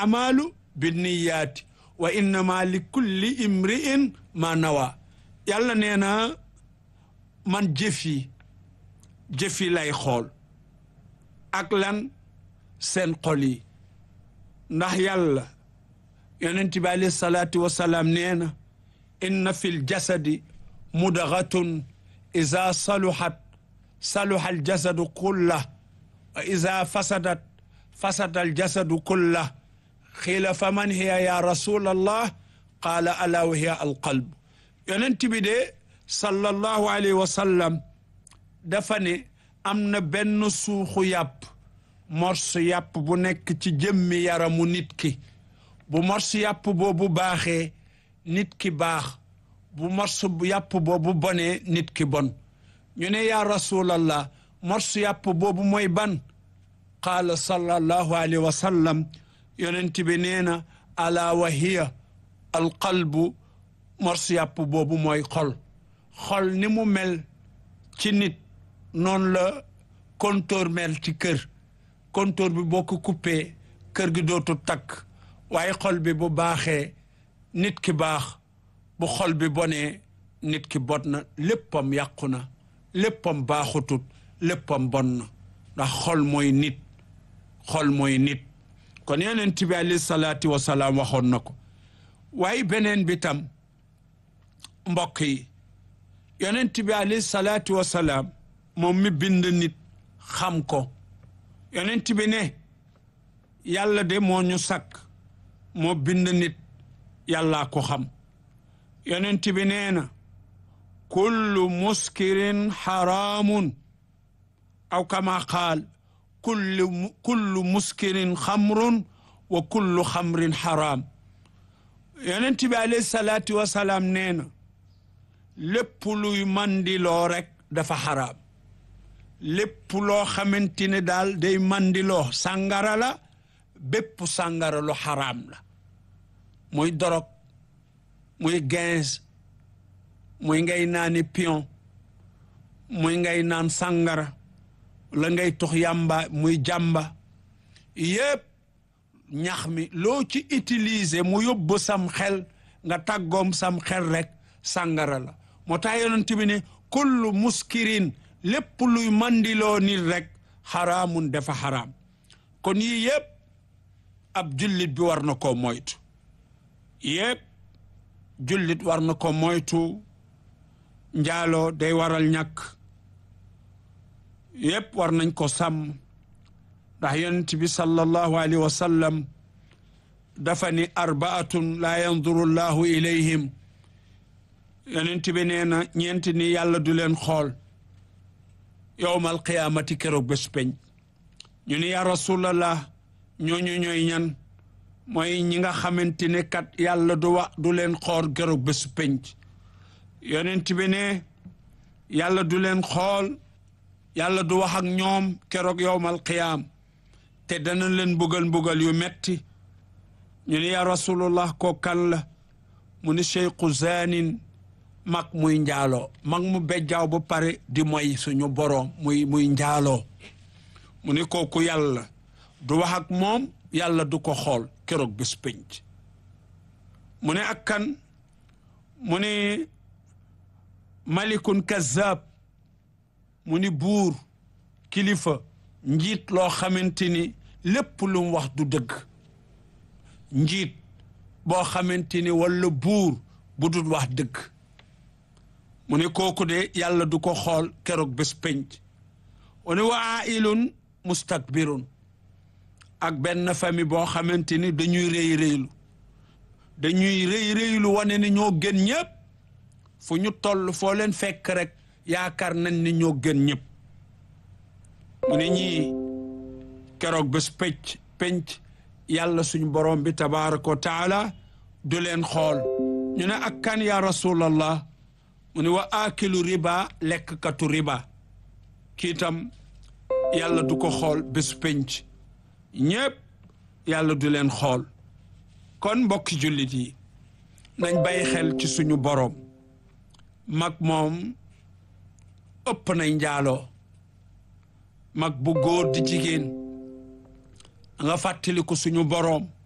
amalu binniyaati wa innama li kulli imri'in ma nawa yàlla nee na man jëf yi jëf yi lay xool ak lan seen xol yi ndax yàlla yonent bi alayhi salaatu wasalaam nee na inna fi l jasadi mudgatun ida saluhat saluha al jasadu kullah wa ida fasadat fasada al jasadu kullah xiila fa man hiya ya rasul allah qaala ala wa hiya al qalb yonent bi de sallallahu alayhi wa sallam dafa ne am na benn suuxu yàpp morsu yàpp bu nekk ci jëmmi yaramu nit ki bu morsu yàpp boobu baaxee nit ki baax bu morsu yàpp boobu bonee nit ki bon ñu ne yaa rasulallah morsu yàpp boobu mooy ban qaala sallallahu alayhi wa sallam yonent bi nee na ala wa hiya alqalbu morsu yàpp boobu mooy xol xol ni mu mel ci nit noonu la kontóor mel ci kër kontóor bi boo ko coupé kër gi dootu takk waaye xol bi bu baaxee nit ki baax bu xol bi bonee nit ki bon na léppam yàqu na léppam baaxutut léppam bon na ndax xol mooy nit xol mooy nit kon yonent bi alayhi salaatu wasalaam waxoon na ko waaye beneen bi tam mbokk yi yonent bi alayhi salaatu wasalaam moom mi bind nit xam ko yonent bi ne yàlla de moo ñu sakk moo bind nit yàllaa ko xam yonent bi nee na kullu muskirin xaraamun aw kama qaal kullu kullu muskirin xamrun wa kullu xamrin xaraam yonent bi alayhi salaatu wasalaam nee na lépp luy mandiloo rek dafa xaraam lépp loo xamante ne daal day mandiloo sàngara la bépp sàngara lu xaraam la muy dorog muy gaz muy ngay naani pion muy ngay naan sàngara la ngay tux yàmba muy jàmba yépp ñax mi loo ci utiliser mu yóbbu sam xel nga tàggoom sam xel rek sàngara la moo tax yonent bi ne kullu muskirin lépp luy mandiloo nit rek xaraamun dafa xaraam kon yii yépp ab jullit bi war na koo moytu yépp jullit war na ko moytu njaaloo day waral ñàkk yépp war nañ ko sàmm ndax yonent bi sallallahu alayhi wa sallam dafa ni arbaatun laa yanduru llahu ilayhim yonent bi nee na ñeenti ni yàlla du leen xool yowmal qiyaamati keroog bés peñ ñu ni yaa rasulallah ñooñu ñooy ñan mooy ñi nga xamante ne kat yàlla du wax du leen xool keroog bés penc yonent bi ne yàlla du leen xool yàlla du wax ak ñoom keroog yowmal qiyaam te dana leen bugal bugal yu metti ñu ni yaa rasulullah ko kan la mu ni cheikhu zanin mag muy njaaloo mag mu bejjaaw ba pare di moy suñu boroom muy muy njaaloo mu ni kooku yàlla du wax ak moom yàlla du ko xool keroog bés pénc mu ne ak kan mu ni malikun kazzab mu ni buur kilifa njiit loo xamante ni lépp lu mu wax du dëgg njiit boo xamante ni walla buur bu dul wax dëgg mu ne kooku de yàlla du ko xool keroog bés penc mu ne wa ailun mustakbirun ak benn famille boo xamante ni dañuy rëy rëylu dañuy rëy rëylu wane ni ñoo gën ñëpp fu ñu toll foo leen fekk rek yaakaar nañ ni ñoo gën ñëpp mu ne ñii keroog bés pecc penc yàlla suñu borom bi tabaraka wa taala du leen xool ñu ne ak kan ya rasulallah mu ne wa akilu riba lekkkatu riba kii tam yàlla du ko xool bés penc ñépp yàlla du leen xool kon mbokki jullit yi nañ bàyyi xel ci suñu boroom mag moom ëpp nañ njaaloo mag bu góor di jigéen nga fàttaliku suñu boroom